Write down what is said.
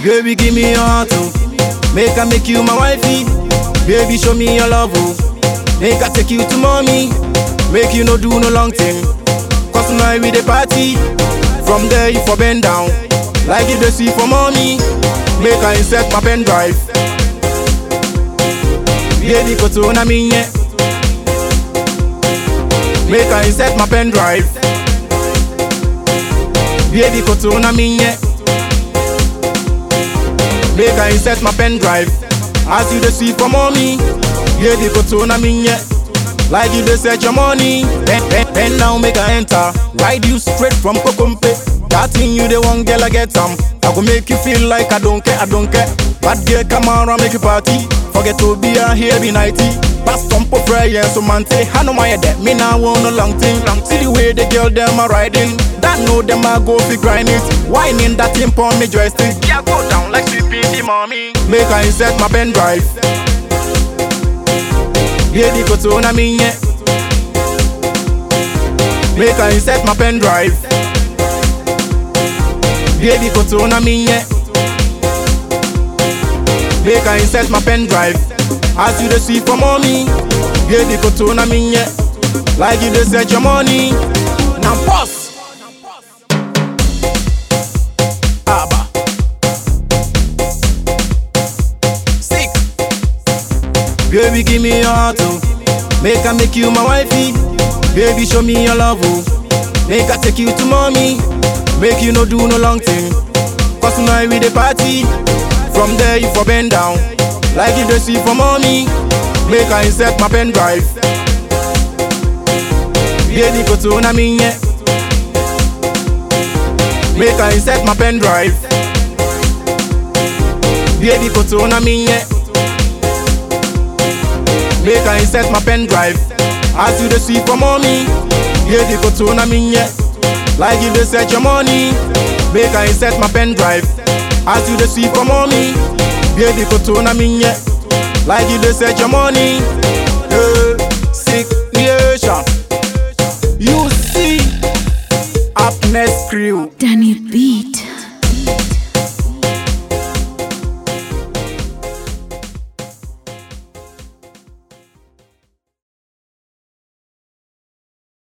Baby, give me your heart, oh. Make I make you my wifey. Baby, show me your love, oh. Make I take you to mommy. Make you no do no long thing. Cause tonight we the party. From there you for bend down. Like you the see for mommy. Make I insert my pen drive. Baby, go to na minye. Make I insert my pen drive. Baby, go to na minye. Make I insert my pen drive. As you the see for mommy. Baby, go to na minye. Like you dey search your money. Bend, bend, bend now, make I enter. Ride you straight from Kokompe. That thing you the one girl I get some. I go make you feel like I don't care, I don't care. Bad girl come around make you party. Forget to be a here be nighty. Pass some for prayer so man say I know my that me now want no long thing. See the way the girl them are riding. That know them I go fi grind it. Whining that thing on me joystick. Yeah, go down like sweeping the mommy. Make I insert my pen drive. Baby, go to na minye. Make I insert my pen drive. Baby, go to na minye. Make I insert my pen drive. As you the see for mommy. Baby, go to na minye. Like you the search your money. Now pause. Abba. Sick. Baby, give me your heart, oh. Make I make you my wifey. Baby, show me your love, oh. Make I take you to mommy. Make you no do no long thing. Cause tonight we the party. From there you for bend down. Like you the see for mommy. Make I insert my pen drive. Baby, go to na minye. Make I insert my pen drive. Baby, go to na minye. Make I insert my pen drive. As you the see for mommy. Baby, go to na minye. Like you the search your money. Make I insert my pen drive. As you the see for mommy. Baby, go to na minye. Like you the search your money. Hey, sick nation. You see, up next crew. Danny Beat.